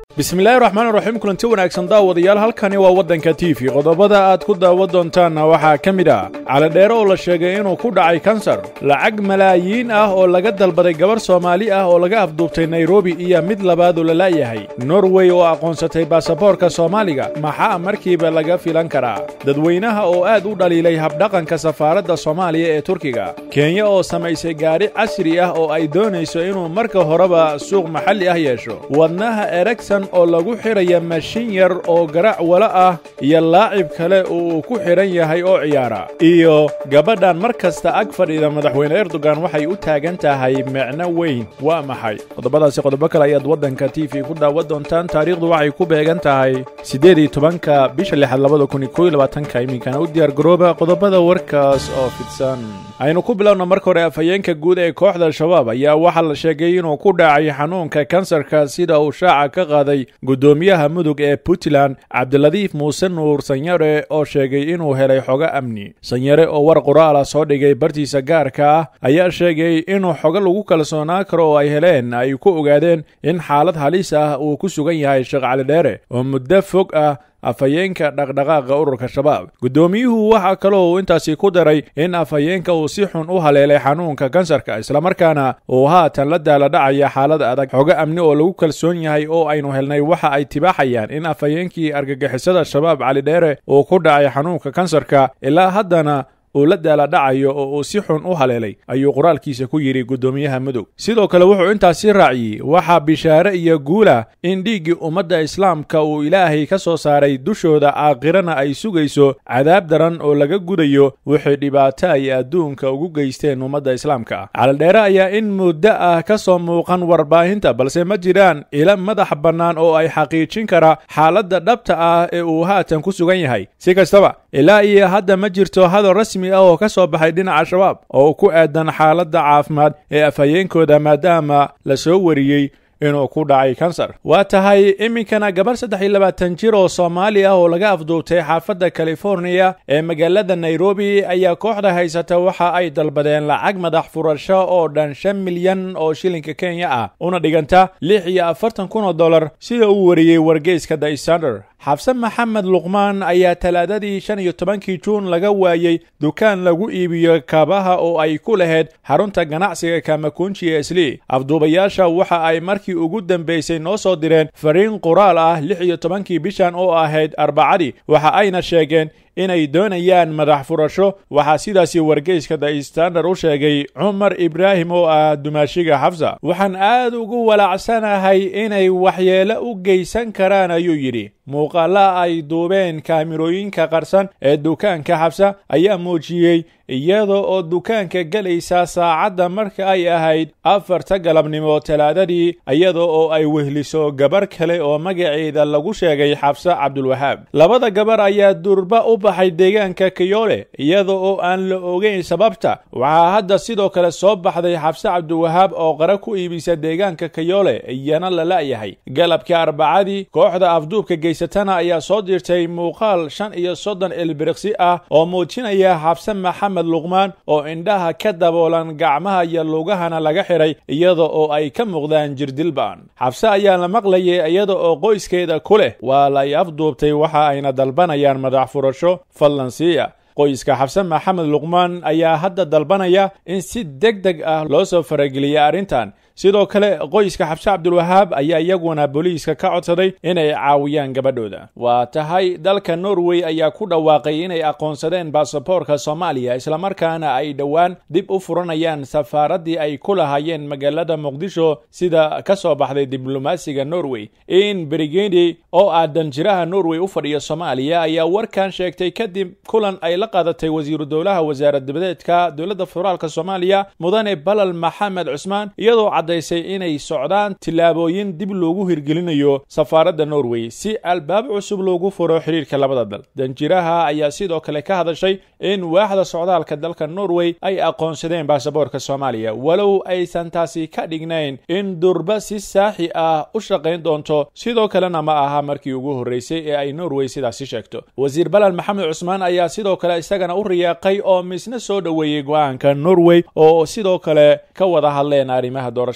bismillaahi raxmaan raxiim kulanti wanaagsan daawadayaal halkani waa waddanka t v qodobada aad ku daawan doontaanna waxaa ka mid ah calidheere oo la sheegay inuu ku dhacay kansar lacag malaayiin ah oo laga dalbaday gabarh soomaali ah oo laga afduubtay nairobi iyo mid labaad oo la la'yahay norway oo aqoonsatay baasaboorka soomaaliga maxaa markiiba laga filan karaa dadweynaha oo aad u dhaliilay habdhaqanka safaaradda soomaaliya ee turkiga kenya oo samaysay gaadhi casri ah oo ay doonayso inuu marka horeba suuq maxalli ah yeesho wadnaha eregson oo lagu xidhaya mashin yar oo garac wala ah iyo laacib kale uu ku xidhan yahay oo ciyaara iyo gabadhan mar kasta ag fadhida madaxweyne erdogan waxay u taagan tahay micno weyn waa maxay qodobadaasi qodobo kale ayaad waddanka t v ku daawan doontaan taariikhdu waxay ku beegan tahay siddeed iyo tobanka bisha lixaad labada kun iyo kow iyo labaatanka iminkana u diyaar garooba qodobada warkaas oo fidsan aynu ku bilowna marka hore afhayeenka guud ee kooxda al-shabaab ayaa waxaa la sheegay inuu ku dhacay xanuunka kansarka sida uu shaaca ka qaaday guddoomiyaha mudug ee puntland cabdiladiif muuse nuur sanyare oo sheegay inuu helay xogo amni sanyare oo war qoraala soo dhigay bartiisa gaarka ah ayaa sheegay inuu xogo lagu kalsoonaa karo oo ay heleen ay ku ogaadeen in xaalad halis ah uu ku sugan yahay sheekh calidheere oo muddo fog ah afhayeenka dhaqdhaqaaqa ururka shabaab guddoomiyuhu waxaa kaloo uu intaasi ku daray in afhayeenka uu si xun u haleelay xanuunka kansarka islamarkaana uu haatan la daala dhacaya xaalad adag xogo amni oo lagu kalsoon yahay oo aynu helnay waxa ay tibaaxayaan in afhayeenkii argagixisada shabaab calidheere uu ku dhacay xanuunka kansarka ilaa haddana uu la daala dhacayo oo uu si xun u haleelay ayuu qoraalkiisa ku yidhi guddoomiyaha mudug sidoo kale wuxuu intaasi raaciyey waxaa bishaare iyo guula in dhiiggii ummadda islaamka uu ilaahay ka soo saaray dushooda aakhirana ay sugayso cadaab daran oo laga gudayo wixii dhibaato ay adduunka ugu geysteen ummadda islaamka ah calidheere ayaa in muddo ah ka soo muuqan warbaahinta balse ma jiraan ila madax bannaan oo ay xaqiijin kara xaaladda dhabta ah ee uu haatan ku sugan yahay si kastaba ilaa iyo hadda ma jirto hadal rasmi ah oo ka soo baxay dhinaca shabaab oo ku aadan xaaladda caafimaad ee afhayeenkooda maadaama la soo wariyey inuu ku dhacay kansar waa tahay iminkana gabarh saddex iyo labaatan jir oo soomaali ah oo laga afduubtay xaafadda californiya ee magaalada nairobi ayaa kooxda haysata waxa ay dalbadeen lacag madax furasho oo dhan shan milyan oo shilinka kenya ah una dhiganta lix iyo afartan kun oo dollar sida uu wariyey wargeyska the standard xabse maxamed luqmaan ayaa talaadadii shan iyo tobankii juun laga waayey dukaan lagu iibiyo kaabaha oo ay ku lahayd xarunta ganacsiga kamakunji ee sli afduubayaasha waxa ay markii ugu dambaysay noo soo direen fariin qoraal ah lix iyo tobankii bishan oo ahayd arbacadii waxa ayna sheegeen inay doonayaan madax furasho waxaa sidaasi wargeyska the standard u sheegay cumar ibraahim oo ah dumaashiga xafsa waxaan aad ugu walaacsanahay inay waxyeelo u geysan karaan ayuu yidhi muuqaala ay duubeen kaamirooyinka qarsan ee dukaanka xabsa ayaa muujiyey iyada oo dukaanka gelaysa saacadda marka ay ahayd afarta galabnimo talaadadii iyada oo ay wehliso gabar kale oo magaceeda lagu sheegay xabse cabdulwahaab labada gabar ayaa durba u baxay deegaanka kayole iyada oo aan la ogeyn sababta waxaa hadda sidoo kale soo baxday xabse cabdiwahaab oo qara ku iibisa deegaanka kayole iyana la la'yahay galabkii arbacadii kooxda afduubka geysatana ayaa soo dirtay muuqaal shan iyo soddon ilbiriqsi ah oo muujinaya xabse maxamed luqmaan oo indhaha ka daboolan gacmaha iyo lugahana laga xidhay iyada oo ay ka muuqdaan jirdilba'an xabse ayaa la maqlayay iyada oo qoyskeeda ku leh waa lay afduubtay waxa ayna dalbanayaan madax furasho fadlan siiya qoyska xabse maxamed luqmaan ayaa hadda dalbanaya in si deg deg ah loo soo farageliya arrintan sidoo kale qoyska xabse cabdulwahaab ayaa iyaguna booliiska ka codsaday inay caawiyaan gabadhooda waa tahay dalka norway ayaa ku dhawaaqay inay aqoonsadeen baasaboorka soomaaliya islamarkaana ay dhowaan dib u furanayaan safaaraddii ay ku lahaayeen magaalada muqdisho sida ka soo baxday diblomaasiga norway in brigedi oo ah danjiraha norway u fadhiya soomaaliya ayaa warkan sheegtay kadib kulan ay la qaadatay wasiiru dowlaha wasaarad dibadeedka dowladda federaalk soomaaliya mudane balal maxamed cusmaan iyadoo cadaysay inay socdaan tillaabooyin dib loogu hirgelinayo safaaradda norway si albaab cusub loogu furo xidhiirka labada dal danjiraha ayaa sidoo kale ka hadashay in waaxda socdaalka dalka norway ay aqoonsadeen baasaboorka soomaaliya walow aysan taasi ka dhignayn in durba si saaxi ah u shaqayn doonto sidoo kalena ma aha markii ugu horreysay ee ay norway sidaasi sheegto wasiir balal maxamed cusmaan ayaa sidoo kale isagana u riyaaqay oo misna soo dhoweeyey go-aanka norway oo sidoo kale ka wada hadleen arrimaha doorashada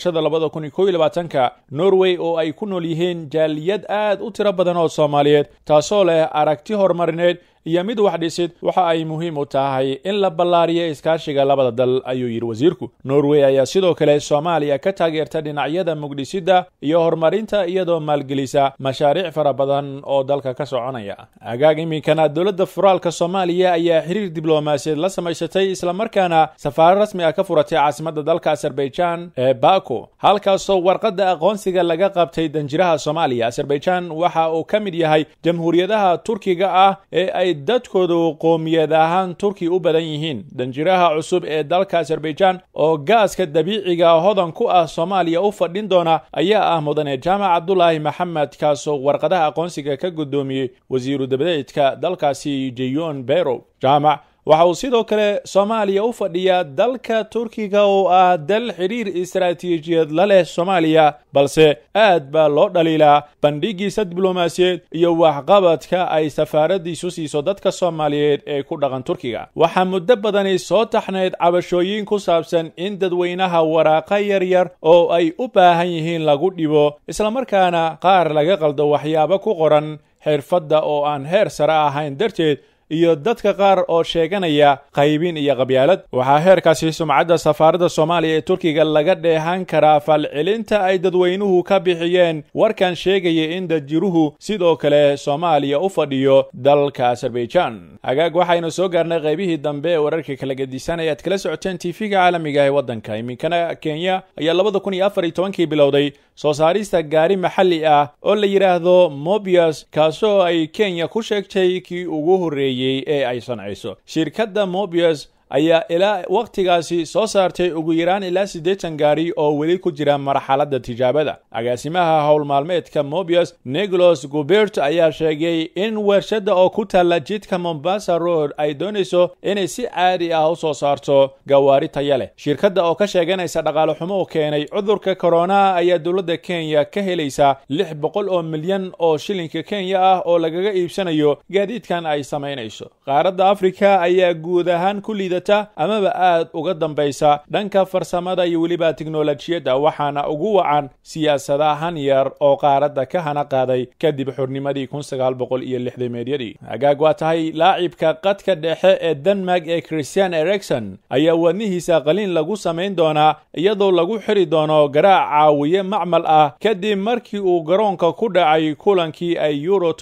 doorashada labada kun iyo kow iyo labaatanka norway oo ay ku nool yihiin jaaliyad aad u tiro badan oo soomaaliyeed taasoo leh aragti horumarineed iyo mid wax dhisid waxa ay muhiim u tahay in la ballaariyo iskaashiga labada dal ayuu yidhi wasiirku norway ayaa sidoo kale soomaaliya ka taageerta dhinacyada mugdhisidda iyo horumarinta iyadoo maalgelisa mashaariic fara badan oo dalka ka soconaya agaag iminkana dowladda federaalka soomaaliya ayaa xiriir diblomaasiyeed la samaysatay islamarkaana safaaro rasmi ah ka furatay caasimadda dalka azerbaijan ee bako halkaasoo warqadda aqoonsiga laga qabtay danjiraha soomaaliya azerbaijan waxa uu ka mid yahay jamhuuriyadaha turkiga ah ee ay dadkoodu qoomiyad ahaan turki u badan yihiin danjiraha cusub ee dalka azerbaijan oo gaaska dabiiciga hodan ku ah soomaaliya u fadhin doona ayaa ah mudane jaamac cabdulaahi maxamed kaasoo warqadaha aqoonsiga ka guddoomiyey wasiiru dabadeedka dalkaasi jeyon berow jaamac waxa uu sidoo kale soomaaliya u fadhiyaa dalka turkiga oo ah dal xidhiir istaraatiijiyad la leh soomaaliya balse aad baa loo dhaliilaa bandhigiisa diblomaasiyeed iyo waxqabadka ay safaaradiisu siiso dadka soomaaliyeed ee ku dhaqan turkiga waxaa muddo badani soo taxnayd cabashooyin ku saabsan in dadweynaha waraaqa yaryar oo ay u baahan yihiin lagu dhibo islamarkaana qaar laga qaldo waxyaabo ku qoran xirfadda oo aan heer sare ahayn darteed iyo dadka qaar oo sheeganaya qaybin iyo qabyaalad waxaa heerkaasi sumcadda safaaradda soomaaliya ee turkiga laga dheehan karaa falcelinta ay dadweynuhu ka bixiyeen warkan sheegaya in dajiruhu sidoo kale soomaaliya u fadhiyo dalka azerbaijan hagaag waxaynu soo gaarnay qaybihii dambe ee wararka kala gedisan ee aad kala socoteen tv-ga caalamiga ee waddanka iminkana kenya ayaa labada kun iyo afar iyo tobankii bilowday soo saarista gaari maxalli ah oo la yidhaahdo mobius kaasoo ay kenya ku sheegtay kii ugu horreeyey ee ay sancayso shirkadda mobius ayaa ilaa wakhtigaasi soo saartay ugu yaraan ilaa siddeetan gaari oo weli ku jira marxaladda tijaabada agaasimaha howl maalmeedka mobius nicholas gubert ayaa sheegay in warshadda oo ku taalla jidka mombasa road ay doonayso inay si caadi ah u soo saarto gawaari taya leh shirkadda oo ka sheeganaysa dhaqaale xumo u keenay cudurka korona ayaa dowladda kenya ka helaysa lix boqol oo milyan oo shilinka kenya ah oo lagaga iibsanayo gaadiidkan ay samaynayso qaaradda afrika ayaa guud ahaan ku liida amaba aad uga dambaysa dhanka farsamada iyo weliba tiknolojiyadda waxaana ugu wacan siyaasadahan yar oo qaaradda ka hana qaaday kadib xurnimadii kun sagaal boqol iyo lixdameedyadii hagaag waa tahay laacibka qadka dhexe ee denmark ee christian erikson ayaa wadnihiisa qaliin lagu samayn doonaa iyadoo lagu xiri doono garaac caawiye macmal ah kadib markii uu garoonka ku dhacay kulankii ay euro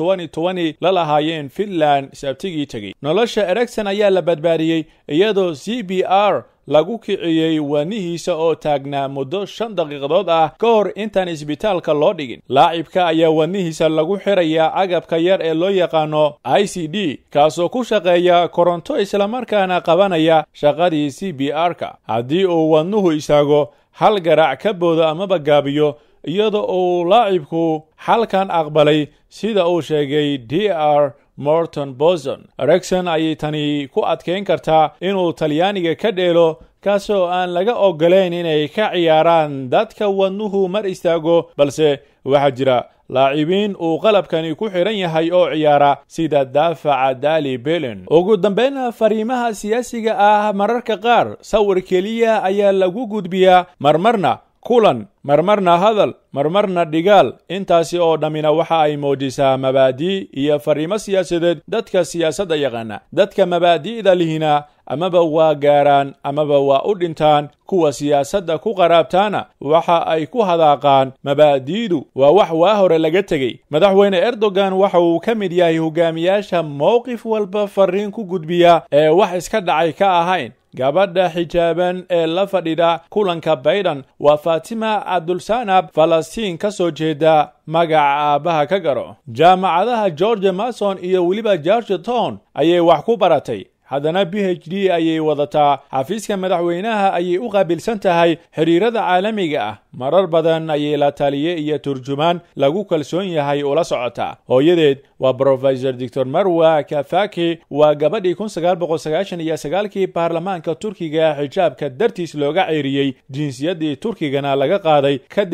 la lahaayeen finland sabtigii tegey nolosha erikson ayaa la badbaadiyey iyadoo c b r lagu kiciyey waanihiisa oo taagnaa muddo shan daqiiqadood ah ka hor intaan isbitaalka loo dhigin laacibka ayaa wadnihiisa lagu xirayaa agabka yar ee loo yaqaano i c d kaasoo ku shaqeeya koronto islamarkaana qabanaya shaqadii c b r-ka haddii uu wadnuhu istaago hal garaac ka boodo amaba gaabiyo iyada uu laacibku xalkan aqbalay sida uu sheegay d r morton boson erikson ayay tani ku adkayn kartaa inuu talyaaniga ka dheelo kaasoo aan laga oggolayn inay ka ciyaaraan dadka wadnuhu mar istaago balse waxaa jira laacibiin uu qalabkani ku xidhan yahay oo ciyaara sida daafaca dali belin ugu dambayna fariimaha siyaasiga ah mararka qaar sawir keliya ayaa lagu gudbiyaa marmarna kulan marmarna hadal marmarna dhigaal intaasi oo dhammina waxa ay muujisaa mabaadii iyo fariimo siyaasadeed dadka siyaasadda yaqaana dadka mabaadi'da lihina amaba waa gaaraan amaba waa u dhintaan kuwa siyaasadda ku qaraabtaana waxa ay ku hadaaqaan mabaadi'du waa wax waa hore laga tegey madaxweyne erdogan waxa uu ka mid yahay hogaamiyaasha mowqif walba fariin ku gudbiya ee wax iska dhacay ka ahayn gabadha xijaaban ee la fadhidha kulanka baydan waa faatima cabdulsanab falastiin ka soo jeeda magaca aabbaha ka garo jaamacadaha george mason iyo weliba george town ayay wax ku baratay haddana b h d ayay wadataa xafiiska madaxweynaha ayay u qaabilsan tahay xidhiirada caalamiga ah marar badan ayay la taliye iyo turjumaan lagu kalsoon yahay ula socotaa hooyadeed waa brofesor doctor marwa kafaki waa gabadhii kun sagaal boqol sagaashan iyo sagaalkii baarlamaanka turkiga xijaabka dartiis looga ceeriyey jinsiyaddii turkigana laga qaaday kadibna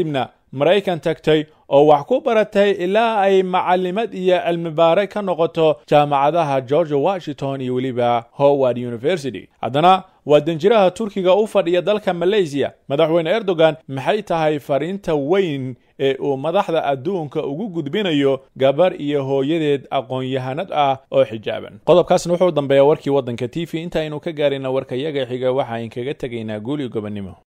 maraykan tagtay oo wax ku baratay ilaa ay macalimad iyo cilmibaare ka noqoto jaamacadaha george washington iyo weliba howard university haddana waa danjiraha turkiga u fadhiya dalka malaysiya madaxweyne erdogan maxay tahay fariinta weyn ee uu madaxda adduunka ugu gudbinayo gabar iyo hooyadeed aqoon-yahanad ah oo xijaaban qodobkaasna wuxuu dambeeya warkii waddanka t v inta aynu ka gaarina warkayaga xiga waxaan kaga tegaynaa guuli gobonnimo